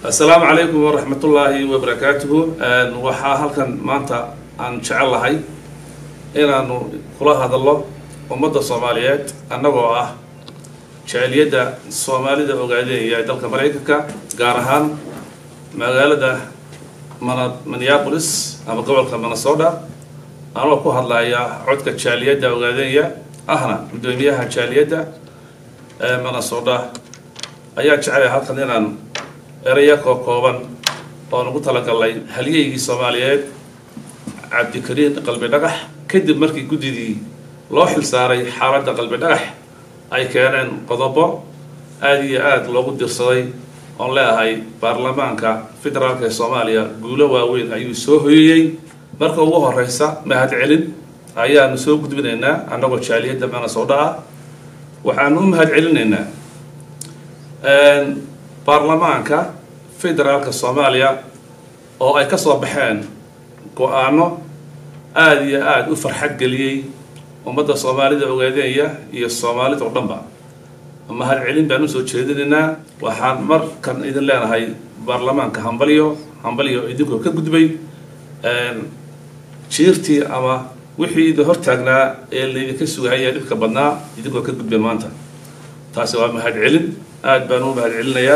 assalaamu calaykum waraxmatullaahi wabarakaatuhu waxaa halkan maanta aan jecel lahay inaanu kula hadallo ummadda soomaaliyeed annagoo ah jaaliyadda soomaalida ogaadeynaya ee dalka maraykanka gaar ahaan magaalada mana minneapolis ama gobolka minnesota anoo ku hadlaya codka jaaliyadda ogaadeynaya ahna guddoomiyaha jaaliyadda ee minnesota ayaa jecelay halkan inaan eraya koo kooban oo nagu talagalnay halyeygii soomaaliyeed cabdikariin qalbi dhagax kadib markii guddidii loo xil saaray xaaladda qalbi dhagax ay keeneen qodobo aada iyo aada loogu dirsaday oon leeahay baarlamaanka federaalka ee soomaaliya guulo waaweyn ayuu soo hoyeyey marka ugu horeysa mahad celin ayaanu soo gudbinaynaa annagoo jaaliyadda minnesota ah waxaanu u mahad celinaynaa baarlamaanka federaalka soomaaliya oo ay ka soo baxeen go-aano aada iyo aada u farxad geliyey ummadda soomaalida ogaadeenya iyo soomaalida oo dhanba mahad celin baan usoo jeedinaynaa waxaan markan idin leenahay baarlamaanka hambalyo hambalyo idinkoo ka gudbay jiirtii ama wixii idin hortaagnaa ee laydinka sugahaya dhibka badnaa idinkoo ka gudbay maanta taasi waa mahad celin aada baan u mahad celinayaa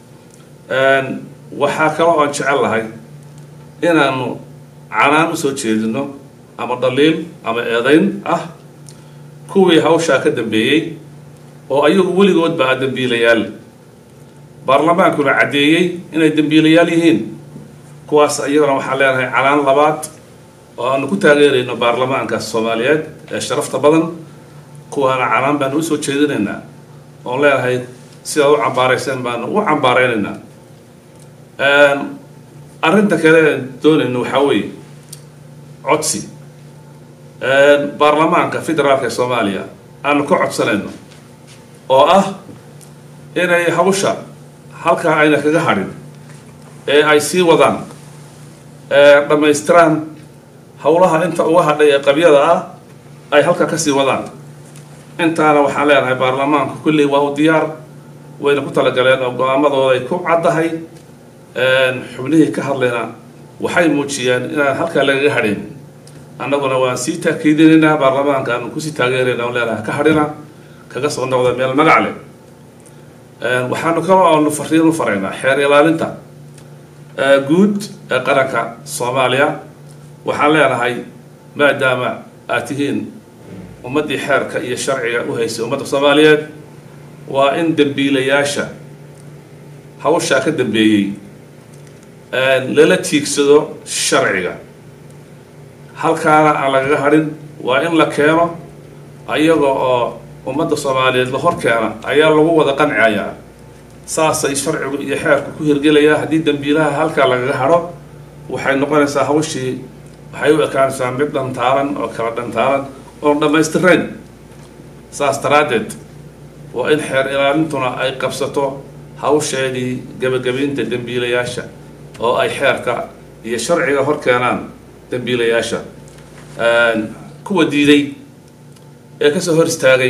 waxaa kaloo aan jecel lahay inaanu canaan usoo jeedino ama dhaliil ama eedayn ah kuwii hawshaa ka dambeeyey oo ayagu weligoodba a dembiilayaal baarlamaankuna caddeeyey inay dembiilayaal yihiin kuwaas iyagana waxaan leenahay canaan labaad oo aanu ku taageerayno baarlamaanka soomaaliyeed ee sharafta badan kuwaana canaan baanu usoo jeedinaynaa oon leenahay sidaad u cambaarayseen baanu u cambaaraynaynaa arrinta kale aan doonayno waxaa weeye codsi baarlamaanka federaalka ee soomaaliya aanu ka codsanayno oo ah inay hawsha halkaa ayna kaga hadhin ee ay sii wadaan dhammaystiraan howlaha inta uga hadhay ee qabyada ah ay halkaa kasii wadaan intaana waxaan leenahay baarlamaanku kulley waa u diyaar wayna ku talagaleen oo go-aamadooda ay ku caddahay xubnihii ka hadlayna waxay muujiyeen inaan halkaa lagaga hadhayn annaguna waan sii taakiidinaynaa baarlamaanka aanu kusii taageerayna on leenahay ka hadhina kaga soo noqda meel magac leh waxaanu kaloo aanu fariin u faraynaa xeer ilaalinta guud ee qaranka soomaaliya waxaan leenahay maadaama aad tihiin ummaddii xeerka iyo sharciga u haysay ummadda soomaaliyeed waa in dembiilayaasha hawshaa ka dambeeyey lala tiigsado sharciga halkaana aan lagaga hadhin waa in la keeno ayaga oo ummadda soomaaliyeed la hor keena ayaa lagu wada qanciayaa saasay sharcigu iyo xeerku ku hirgelayaa haddii dembiilaha halkaa lagaga hadho waxay noqonaysaa hawshii waxay u ekaanaysaa mid dhantaalan oo kala dhantaalan oon dhammaystirayn saas daraaddeed waa in xeer ilaalintuna ay qabsato hawsheedii gebagabaynta dembiilayaasha oo ay xeerka iyo sharciga hor keenaan dembiilayaasha kuwa diiday ee kasoo hor istaagay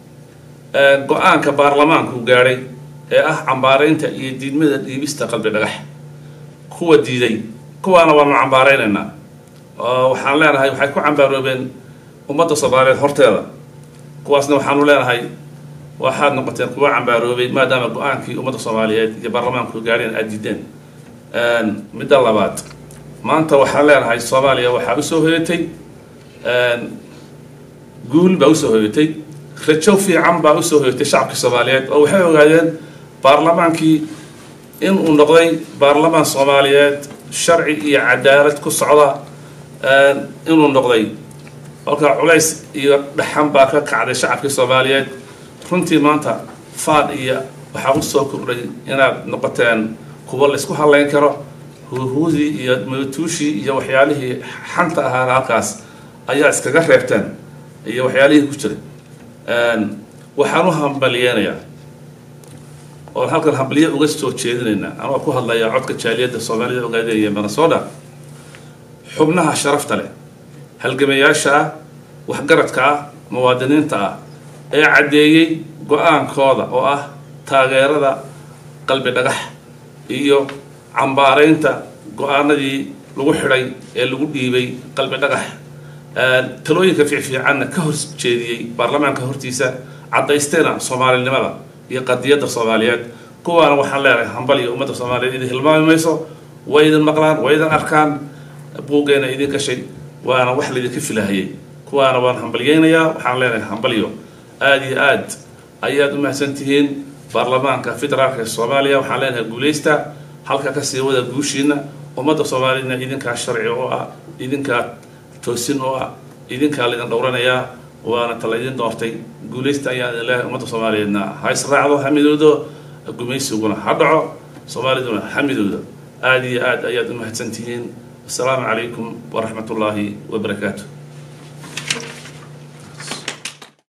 go-aanka baarlamaanku gaadhay ee ah cambaaraynta iyo diidmada dhiibista qalbi dhagax kuwa diiday kuwaana waanu cambaaraynaynaa waxaan leenahay waxay ku cambaaroobeen ummadda soomaaliyeed horteeda kuwaasna waxaanu leenahay waxaad noqoteen kuwa cambaaroobay maadaama go-aankii ummadda soomaaliyeed iyo baarlamaanku gaadheen aada diideen midda labaad maanta waxaan leenahay soomaaliya waxaa usoo hoyatay guul baa usoo hoyatay rajo fiican baa usoo hoyatay shacabkii soomaaliyeed oo waxay ogaadeen baarlamaankii inuu noqday baarlamaan soomaaliyeed sharci iyo cadaalad ku socda inuu noqday kolkaa culays iyo dhaxan baa ka kacday shacabkii soomaaliyeed runtii maanta faad iyo waxaa usoo kordhay inaad noqoteen kuwa laysku hadlayn karo huuhuudii iyo matuushii iyo waxyaalihii xanta ahaana halkaas ayaa iskaga reebteen iyo waxyaalihii ku jiray waxaan u hambaliyeynayaa oon halkan hambaliye uga soo jeedinaynaa anoo ku hadlaya codka jaaliyadda soomaalida ogaadeeya minnesota xubnaha sharafta leh halgamayaasha ah waxgaradka ah muwaadiniinta ah ee caddeeyey go-aankooda oo ah taageerada qalbi dhagax iyo cambaaraynta go-aanadii lagu xidhay ee lagu dhiibay qalbi dhagax talooyinka fiicfiicanna ka hor jeediyey baarlamaanka hortiisa caddaysteena soomaalinimada iyo qadiyadda soomaaliyeed kuwaana waxaan leenahay hambal iyo ummadda soomaaliyeed idin hilmaami mayso way idin maqlaan way idin arkaan buuggeena idin gashay waana wax laydinka filahayay kuwaana waan hambalyeynayaa waxaan leenahay hambalyo aada iyo aad ayaad u mahadsan tihiin baarlamaanka federaalka ee soomaaliya waxaan leenahay guulaysta halka kasii wada guushiina ummadda soomaaliyedna idinkaa sharci oo ah idinkaa toosin oo ah idinkaa laydin dhowranayaa waana tala idin doortay guulaysta ayaan idin leehay ummadda soomaaliyeedna ha israacdo hamidoodo gumaysiguna ha dhaco soomaaliduna hamidooda aada iyo aad ayaad u mahadsan tihiin assalaamu calaykum waraxmat ullaahi wabarakaatu